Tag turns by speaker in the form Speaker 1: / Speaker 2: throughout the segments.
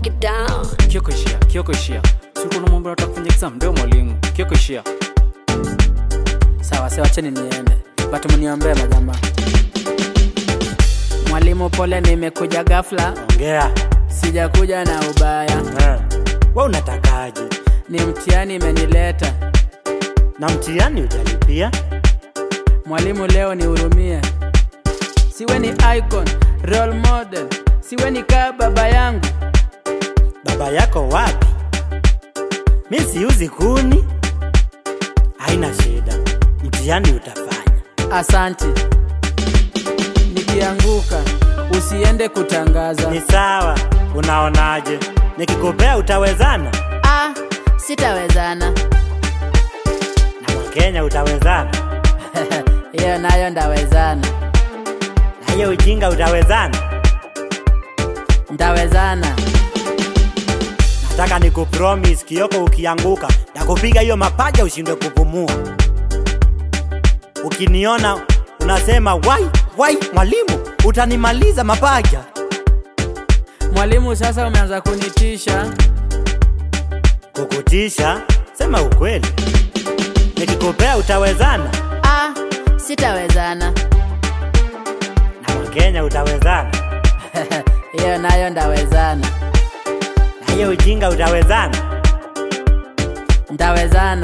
Speaker 1: break it down.
Speaker 2: Kioko ishia, Kioko ishia. Si uko na mambo ya kufanya exam ndio mwalimu. Kioko ishia.
Speaker 3: Sawa, sawa, acheni niende, but mniombee majamaa. Mwalimu, pole, nimekuja ghafla,
Speaker 4: Ongea.
Speaker 3: sijakuja na ubaya,
Speaker 4: Eh. Wewe unatakaje?
Speaker 3: ni mtihani imenileta.
Speaker 4: Na mtihani ujalipia?
Speaker 3: Mwalimu, leo nihurumie, siwe ni icon, role model, siwe ni kaa baba yangu.
Speaker 4: Baba yako wapi? Mi siuzi kuni. Haina shida. Mtihani utafanya.
Speaker 3: Asante. Nikianguka usiende kutangaza.
Speaker 4: Ni sawa. Unaonaje? Nikikupea utawezana?
Speaker 3: Ah, sitawezana.
Speaker 4: Na Wakenya utawezana?
Speaker 3: Hiyo nayo ndawezana,
Speaker 4: Na hiyo ujinga utawezana?
Speaker 3: ndawezana.
Speaker 4: Nataka nikupromise Kioko, ukianguka nakupiga hiyo mapaja ushindwe kupumua. Ukiniona unasema wai wai, mwalimu, utanimaliza mapaja.
Speaker 3: Mwalimu, sasa umeanza kunitisha.
Speaker 4: Kukutisha? Sema ukweli. Nikikupea utawezana?
Speaker 3: Ah, sitawezana.
Speaker 4: Na Wakenya utawezana?
Speaker 3: Hiyo nayo ndawezana,
Speaker 4: Na hiyo ujinga utawezana?
Speaker 3: ndawezana.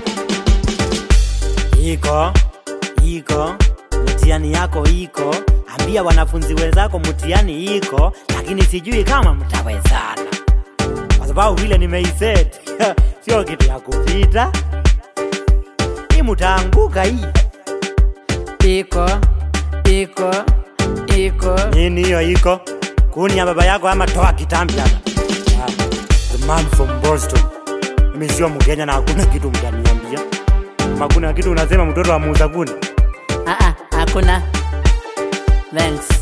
Speaker 4: Iko iko, mtihani yako iko. Ambia wanafunzi wenzako mtihani iko, lakini sijui kama mtawezana, kwa sababu vile nimeiset sio kitu ya kupita. Hii mtaanguka hii.
Speaker 3: Iko, iko, iko.
Speaker 4: Nini hiyo iko? Kuni ya baba yako ama toa kitambi hapa. Ah, The man from Boston. Mimi sio Mkenya na hakuna kitu mtaniambia. Kama kuna kitu unasema mtoto wa muuza kuni.
Speaker 3: Ah, ah, hakuna. Thanks.